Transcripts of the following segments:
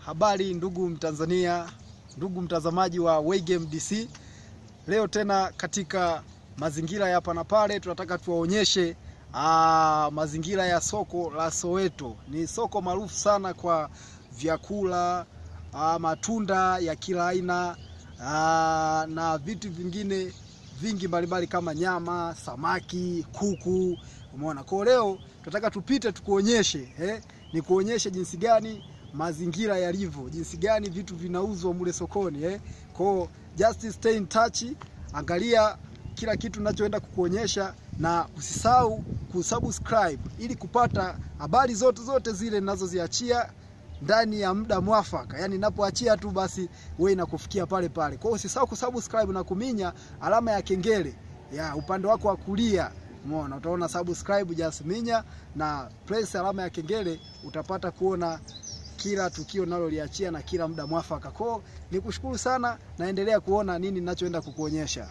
Habari ndugu Mtanzania, ndugu mtazamaji wa Waygame DC. Leo tena katika mazingira ya hapa na pale, tunataka tuwaonyeshe aa, mazingira ya soko la Soweto. Ni soko maarufu sana kwa vyakula aa, matunda ya kila aina aa, na vitu vingine vingi mbalimbali kama nyama, samaki, kuku. Umeona, kwa leo tunataka tupite tukuonyeshe eh, ni kuonyeshe jinsi gani mazingira yalivyo, jinsi gani vitu vinauzwa mule sokoni eh. Kwa just stay in touch, angalia kila kitu ninachoenda kukuonyesha, na usisahau kusubscribe ili kupata habari zote zote zile ninazoziachia ndani ya muda mwafaka. Yani ninapoachia tu basi wewe inakufikia pale pale. Kwa hiyo usisahau kusubscribe na kuminya alama ya kengele ya upande wako wa kulia. Umeona, utaona subscribe, just minya na press alama ya kengele, utapata kuona kila tukio naloliachia na kila muda mwafaka. Kwa nikushukuru sana, naendelea kuona nini ninachoenda kukuonyesha.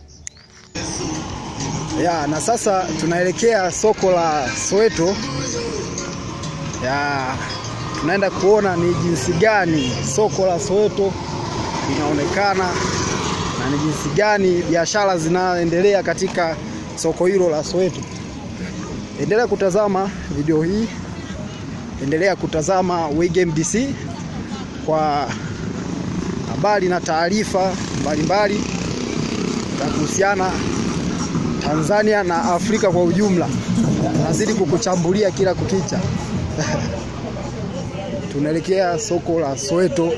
Ya, na sasa tunaelekea soko la Soweto. Ya, tunaenda kuona ni jinsi gani soko la Soweto linaonekana na ni jinsi gani biashara zinaendelea katika soko hilo la Soweto. Endelea kutazama video hii, endelea kutazama Waygame DC kwa habari na taarifa mbalimbali za kuhusiana Tanzania na Afrika kwa ujumla. Nazidi kukuchambulia kila kukicha. Tunaelekea soko la Soweto.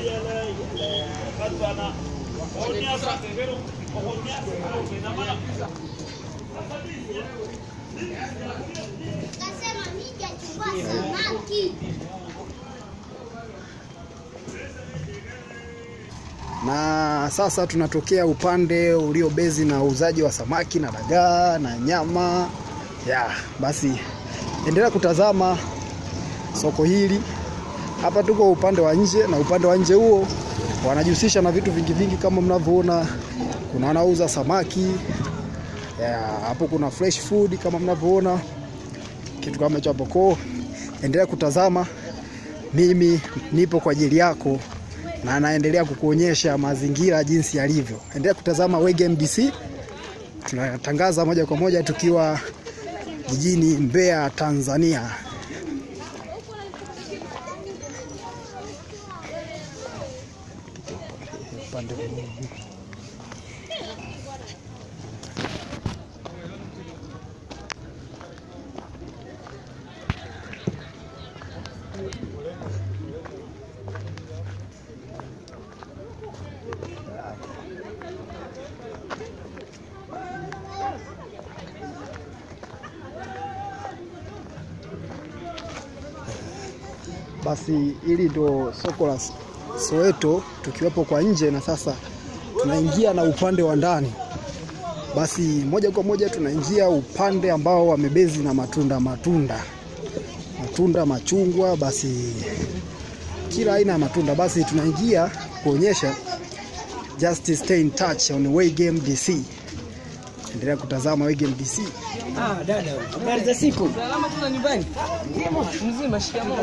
Na sasa tunatokea upande uliobezi na uuzaji wa samaki na dagaa na nyama. Ya, basi endelea kutazama soko hili. Hapa tuko upande wa nje na upande wa nje huo wanajihusisha na vitu vingi vingi kama mnavyoona, kuna wanauza samaki ya, hapo kuna fresh food kama mnavyoona kitu kama hicho hapo. Kwa endelea kutazama, mimi nipo kwa ajili yako na naendelea kukuonyesha mazingira jinsi yalivyo. Endelea kutazama Waygame DC, tunatangaza moja kwa moja tukiwa jijini Mbeya, Tanzania. Basi hili ndo soko la Soweto tukiwepo kwa nje, na sasa tunaingia na upande wa ndani. Basi moja kwa moja tunaingia upande ambao wamebezi na matunda matunda matunda, machungwa, basi kila aina ya matunda. Basi tunaingia kuonyesha, just stay in touch on Waygame DC. Endelea kutazama Waygame DC. Ah, dada, habari za siku? Salama tu nyumbani. Mzima, shikamoo.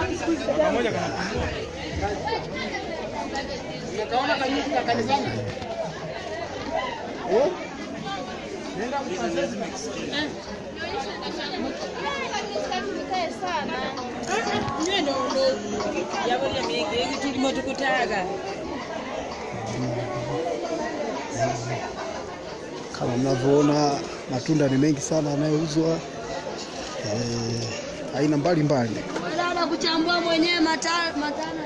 tulimo tukutaka Kama mnavyoona matunda ni mengi sana yanayouzwa eh, aina mbalimbali. Dada kuchambua mwenyewe mata- matano.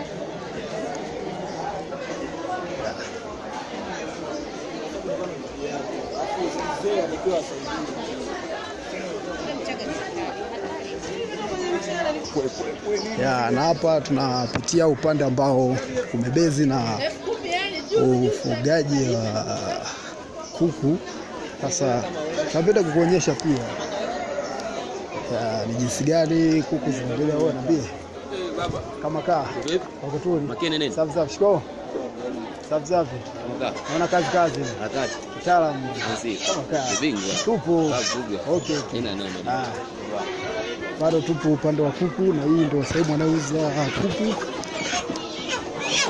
Ya, na hapa tunapitia upande ambao umebezi na ufugaji wa kuku. Sasa napenda kukuonyesha pia ya, ni jinsi gani kuku zinaendelea. Wewe niambie kama kaa wako tu Makini nini? safi safi, shiko safi safi, Kama naona kazi kazi, Hatari. mtaalamu Asi. kama kaa Bingwa. tupo Bavuga. okay, okay. Ina neno. Ah. Bado tupo upande wa kuku na hii ndio sehemu anayouza kuku.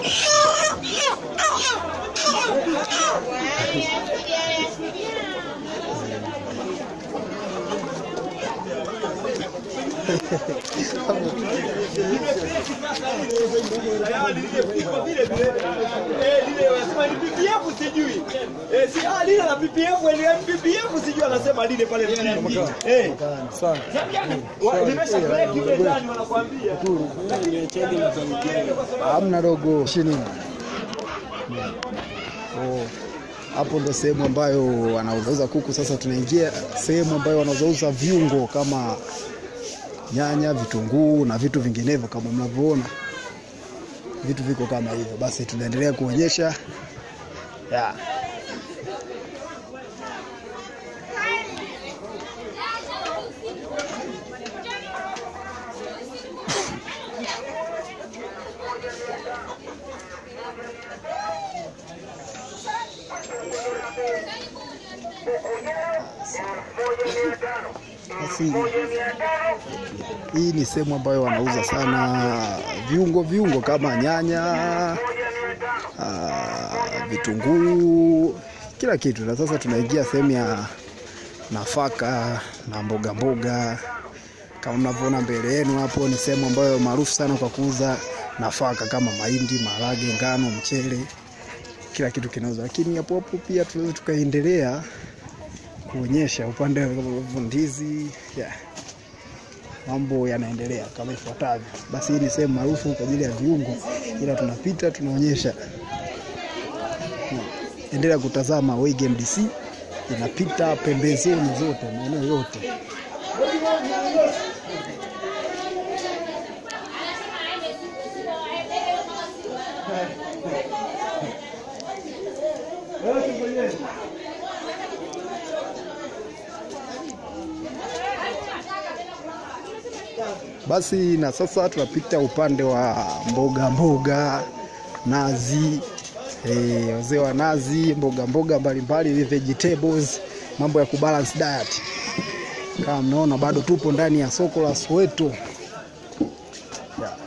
lile la PPF ile PPF sijui anasema lile pale mjini. Eh. Wa- Limesha break ile ndani wanakuambia. hamna dogo shinini Oh, hapo ndo sehemu ambayo wanauzauza kuku. Sasa tunaingia sehemu ambayo wanauzauza viungo kama nyanya, vitunguu na vitu vinginevyo kama mnavyoona, vitu viko kama hivyo. Basi tunaendelea kuonyesha yeah. Basi hii ni sehemu ambayo wanauza sana viungo viungo kama nyanya, ah, vitunguu, kila kitu. Na sasa tunaingia sehemu ya nafaka na mboga mboga. Kama mnavyoona mbele yenu hapo, ni sehemu ambayo maarufu sana kwa kuuza nafaka kama mahindi, maharage, ngano, mchele, kila kitu kinauzwa. Lakini hapo hapo pia tunaweza tukaendelea kuonyesha upande wa ndizi yeah. Mambo yanaendelea kama ifuatavyo. Basi hii ni sehemu maarufu kwa ajili ya viungo, ila tunapita tunaonyesha. Hmm. Endelea kutazama Wege MDC, inapita pembezoni zote, maeneo yote. Basi na sasa tunapita upande wa mboga mboga, nazi, eh, wazee wa nazi, mboga mboga mbalimbali, vegetables, mambo ya kubalance diet. Kama mnaona bado tupo ndani ya soko la Soweto. Yeah.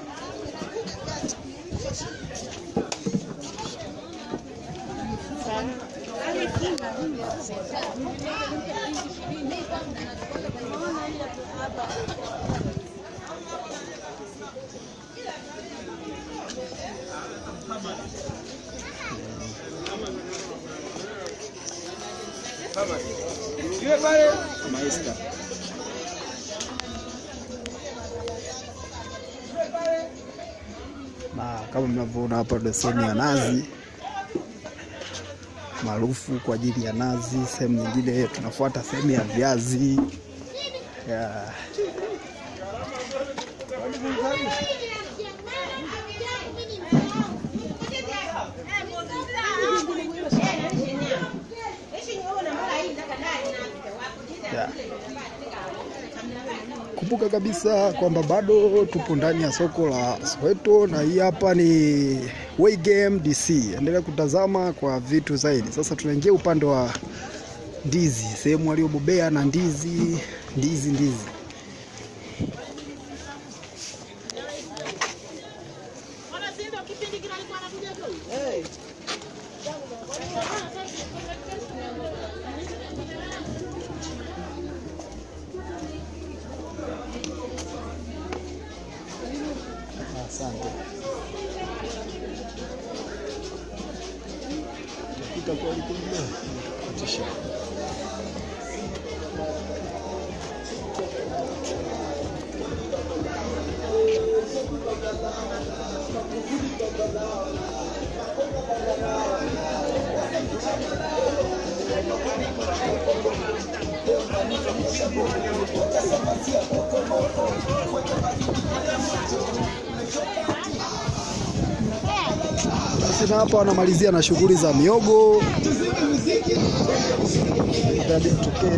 Yule pale na kama mnavyoona hapa ndo sehemu ya nazi maarufu kwa ajili ya nazi. Sehemu nyingine tunafuata sehemu ya viazi yeah. Yeah. Kumbuka kabisa kwamba bado tupo ndani ya soko la Soweto na hii hapa ni Waygame DC. Endelea kutazama kwa vitu zaidi. Sasa tunaingia upande wa ndizi, sehemu waliobobea na ndizi, ndizi, ndizi. Asante. Tapita kwa alipoingia. Kutisha. Basi na hapa wanamalizia na shughuli za miogo. Itabidi tutokee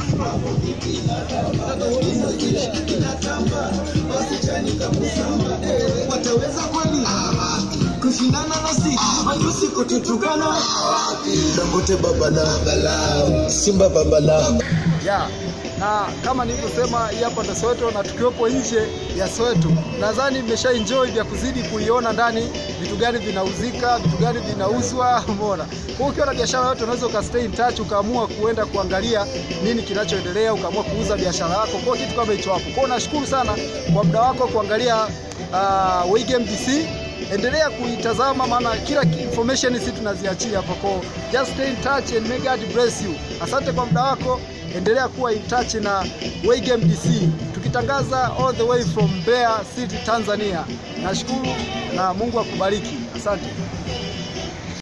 wataweza kweli kushindana nasi matusi kututukana dangote babala simba babala ya na kama nilivyosema, hii hapa ndo Soweto na tukiwepo nje ya Soweto, nadhani mmesha enjoy vya kuzidi kuiona ndani vitu gani vinauzika, vitu gani vinauzwa, umeona. Kwa hiyo ukiwa na biashara yote unaweza ukastay in touch, ukaamua kuenda kuangalia nini kinachoendelea, ukaamua kuuza biashara yako, kwa hiyo kitu kama hicho hapo. Kwa hiyo nashukuru sana kwa muda wako kuangalia uh, Waygame DC endelea kuitazama maana kila ki- information sisi tunaziachia hapo kwa just stay in touch and may God bless you asante kwa muda wako endelea kuwa in touch na Waygame DC tukitangaza all the way from Mbeya City Tanzania nashukuru na Mungu akubariki asante